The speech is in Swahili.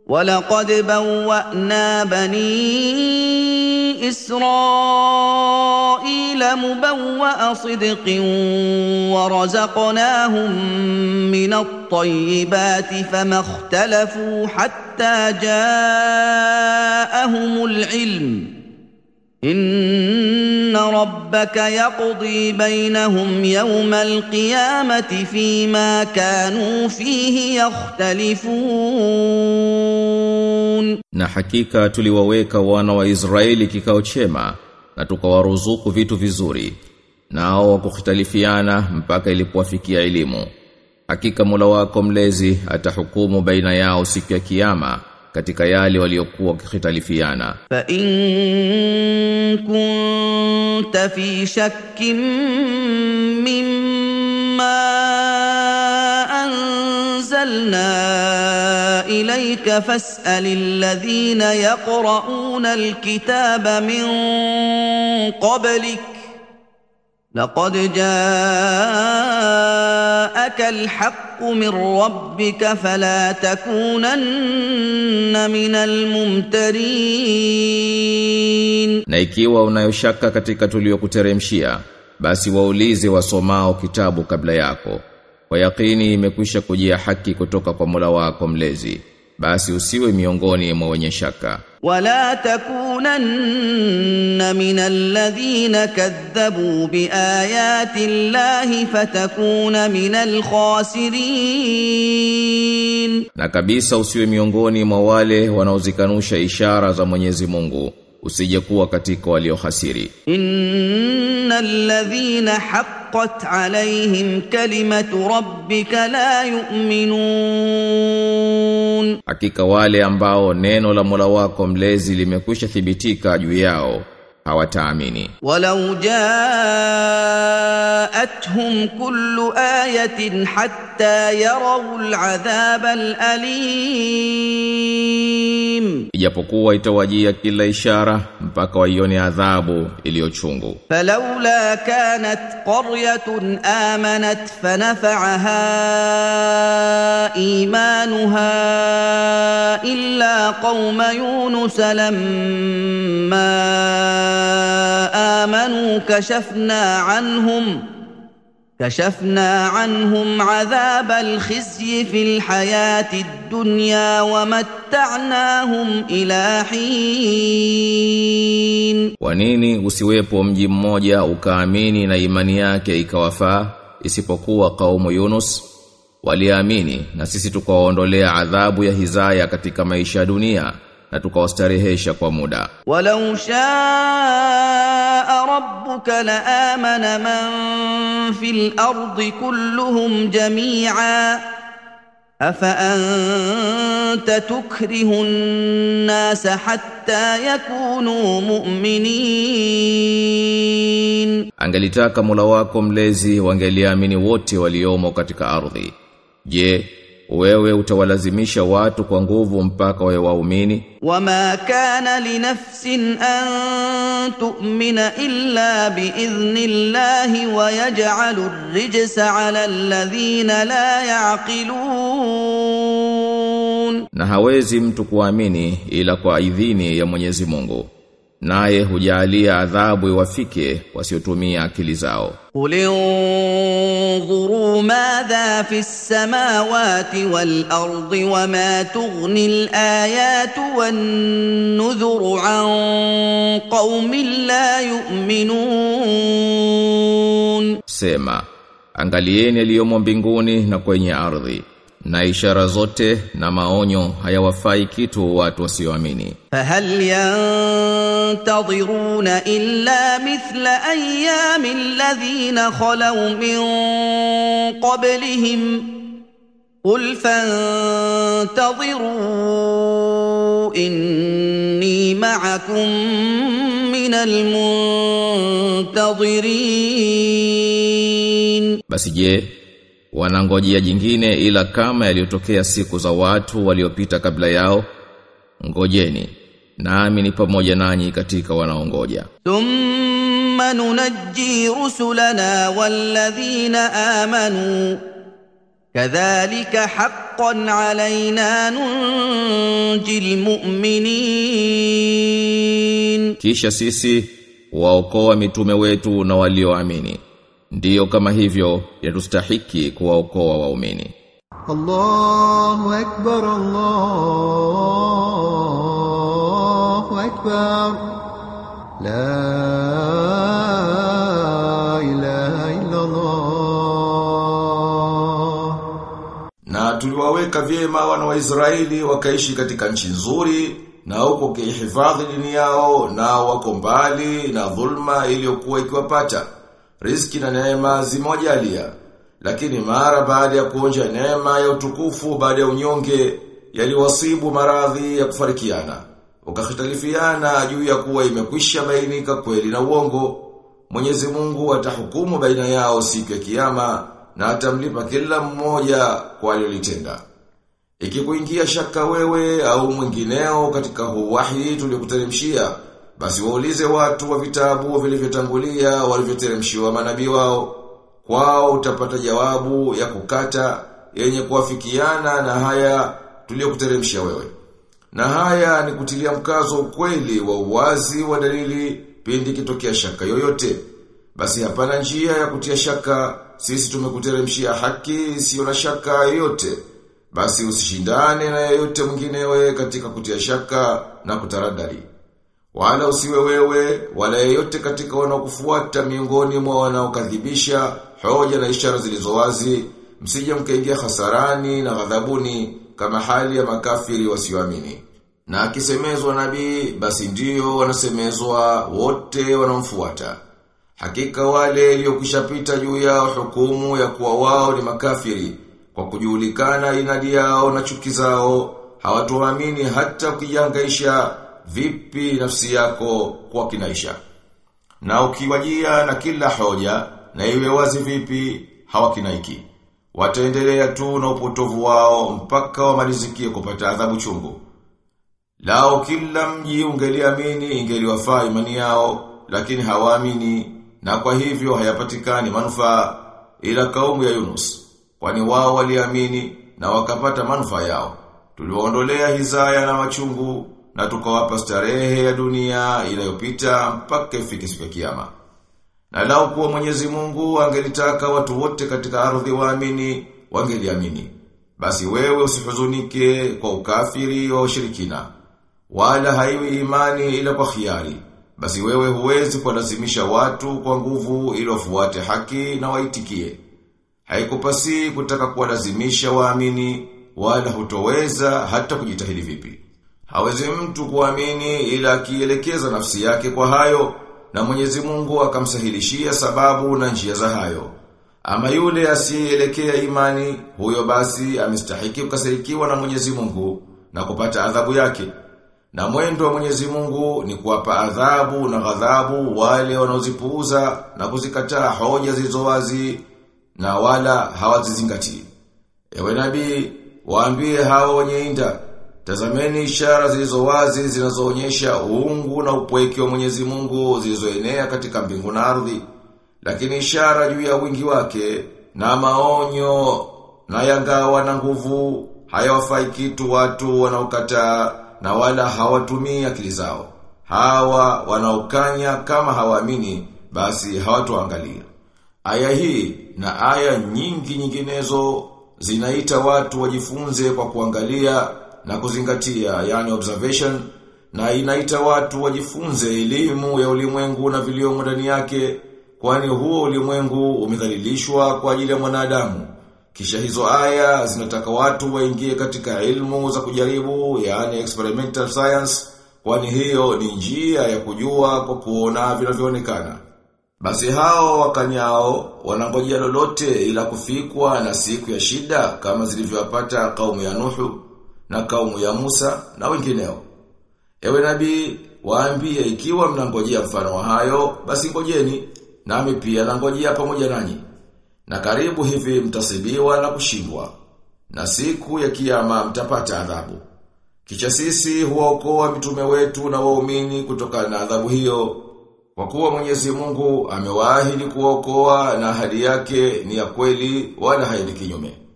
ولقد بوأنا بني إسرائيل مبوأ صدق ورزقناهم من الطيبات فما اختلفوا حتى جاءهم العلم ان ربك يقضي بينهم يوم القيامه فيما كانوا فيه يختلفون Na hakika tuliwaweka wana wa Israeli kikao chema na tukawaruzuku vitu vizuri nao wakukhitalifiana mpaka ilipowafikia elimu hakika Mola wako mlezi atahukumu baina yao siku ya kiyama katika yale waliokuwa wakikhitalifiana فإن كنت في شك مما أنزلنا إليك فاسأل الذين يقرؤون الكتاب من قبلك لقد جاءك الحق من ربك فلا تكونن من الممترين na ikiwa unayoshaka katika tuliyokuteremshia basi waulize wasomao kitabu kabla yako kwa yakini imekwisha kujia haki kutoka kwa Mola wako mlezi basi usiwe miongoni mwa wenye shaka ولا تكونن من الذين كذبوا بايات الله فتكون من الخاسرين na kabisa usiwe miongoni mwa wale wanaozikanusha ishara za Mwenyezi Mungu usije kuwa katika waliohasiri ان الذين حقت عليهم كلمه ربك لا يؤمنون hakika wale ambao neno la Mola wako mlezi limekwisha thibitika juu yao hawataamini ولو جاءتهم كل ايه حتى يروا العذاب الاليم ijapokuwa itawajia kila ishara mpaka waione adhabu iliyochungu فلولا كانت قريه امنت فنفعها ايمانها الا قوم يونس لما امنوا كشفنا عنهم كشفنا عنهم عذاب الخزي في الحياه الدنيا ومتعناهم الى حين Kwa nini usiwepo mji mmoja ukaamini na imani yake ikawafaa isipokuwa kaumu Yunus waliamini na sisi tukawaondolea adhabu ya hizaya katika maisha ya dunia na tukawastarehesha kwa muda ولو شاء ربك لامن من في الارض كلهم جميعا افانت تكره الناس حتى يكونوا مؤمنين angelitaka Mola wako mlezi wangeliamini wote waliomo katika ardhi je wewe utawalazimisha watu kwa nguvu mpaka wawe waumini وما كان لنفس ان تؤمن الا باذن الله ويجعل الرجس على الذين لا يعقلون na hawezi mtu kuamini ila kwa idhini ya Mwenyezi Mungu naye hujalia adhabu iwafike wasiotumia akili zao قل انظروا ماذا في السماوات والارض وما تغني الايات والنذر عن قوم لا يؤمنون sema angalieni yaliyomo mbinguni na kwenye ardhi na ishara zote na maonyo hayawafai kitu watu wasioamini فهل ينتظرون الا مثل ايام الذين خلوا من قبلهم قل فانتظروا اني معكم من المنتظرين basi je wanangojea jingine ila kama yaliyotokea siku za watu waliopita kabla yao ngojeni nami ni pamoja nanyi katika wanaongoja ثم ننجي رسلنا والذين امنوا كذلك حقا علينا ننجي المؤمنين Kisha sisi waokoa mitume wetu na walioamini. Ndiyo kama hivyo yatustahiki kuwaokoa waumini. الله أكبر الله أكبر لا إله إلا الله Na tuliwaweka vyema wana wa Israeli wakaishi katika nchi nzuri na huko kihifadhi dini yao na wako mbali na dhulma iliyokuwa ikiwapata. Riziki na neema zimojalia. Lakini mara baada ya kuonja neema ya utukufu baada ya unyonge yaliwasibu maradhi ya kufarikiana. Wakahitalifiana juu ya kuwa imekwisha bainika kweli na uongo. Mwenyezi Mungu atahukumu baina yao siku ya kiyama na atamlipa kila mmoja kwa alilotenda. Ikikuingia shaka wewe au mwingineo katika huu wahi tuliokuteremshia, basi waulize watu wa vitabu vilivyotangulia walivyoteremshiwa manabii wao. Kwao utapata jawabu ya kukata yenye kuafikiana na haya tuliokuteremshia wewe. Na haya ni kutilia mkazo ukweli wa uwazi wa dalili pindi kitokea shaka yoyote. Basi hapana njia ya kutia shaka, sisi tumekuteremshia haki isiyo na shaka yoyote. Basi usishindane na yeyote mwinginewe katika kutia shaka na kutaradari. Wala usiwe wewe, wala yeyote katika wanaokufuata miongoni mwa wanaokadhibisha hoja na ishara zilizo wazi, msije mkaingia hasarani na ghadhabuni kama hali ya makafiri wasioamini. Na akisemezwa nabii, basi ndio wanasemezwa wote wanaomfuata. Hakika wale iliyokishapita juu yao hukumu ya kuwa wao ni makafiri kwa kujulikana inadi yao na chuki zao hawatuamini hata ukijangaisha vipi nafsi yako kwa kinaisha. Na ukiwajia na kila hoja na iwe wazi vipi hawakinaiki. Wataendelea tu na upotovu wao mpaka wamalizikie kupata adhabu chungu. Lao kila mji ungeliamini ingeliwafaa imani yao, lakini hawaamini na kwa hivyo hayapatikani manufaa ila kaumu ya Yunus. Kwani wao waliamini na wakapata manufaa yao. Tuliwaondolea hizaya na machungu na tukawapa starehe ya dunia inayopita mpaka ifike siku ya kiyama. Na lao kuwa Mwenyezi Mungu angelitaka watu wote katika ardhi waamini, wangeliamini. Basi wewe usihuzunike kwa ukafiri wa ushirikina. Wala haiwi imani ila kwa khiari. Basi wewe huwezi kuwalazimisha watu kwa nguvu ili wafuate haki na waitikie. Haikupasi kutaka kuwalazimisha waamini wala hutoweza hata kujitahidi vipi. Hawezi mtu kuamini ila akielekeza nafsi yake kwa hayo na Mwenyezi Mungu akamsahilishia sababu na njia za hayo. Ama yule asiyeelekea imani, huyo basi amestahiki kukasirikiwa na Mwenyezi Mungu na kupata adhabu yake. Na mwendo wa Mwenyezi Mungu ni kuwapa adhabu na ghadhabu wale wanaozipuuza na kuzikataa hoja zilizo wazi na wala hawazizingatii. Ewe nabii, waambie hao wenye inda, tazameni ishara zilizo wazi zinazoonyesha uungu na upweke wa Mwenyezi Mungu zilizoenea katika mbingu na ardhi. Lakini ishara juu ya wingi wake na maonyo na yangawa na nguvu hayawafai kitu watu wanaokataa na wala hawatumii akili zao. Hawa wanaokanya kama hawaamini basi hawatoangalia. Aya hii na aya nyingi nyinginezo zinaita watu wajifunze kwa kuangalia na kuzingatia yani observation na inaita watu wajifunze elimu ya ulimwengu na viliomo ndani yake kwani huo ulimwengu umedhalilishwa kwa ajili ya mwanadamu. Kisha hizo aya zinataka watu waingie katika ilmu za kujaribu yani experimental science kwani hiyo ni njia ya kujua kwa kuona vinavyoonekana. Basi hao wakanyao wanangojea lolote ila kufikwa na siku ya shida kama zilivyowapata kaumu ya Nuhu na kaumu ya Musa na wengineo. Ewe nabii, waambie ikiwa mnangojea mfano wa hayo, basi ngojeni, nami pia nangojea pamoja nanyi. Na karibu hivi mtasibiwa na kushindwa. Na siku ya kiyama mtapata adhabu. Kisha sisi huwaokoa mitume wetu na waumini kutokana na adhabu hiyo. Kwa kuwa Mwenyezi Mungu amewaahidi kuwaokoa na ahadi yake ni ya kweli wala haendi kinyume.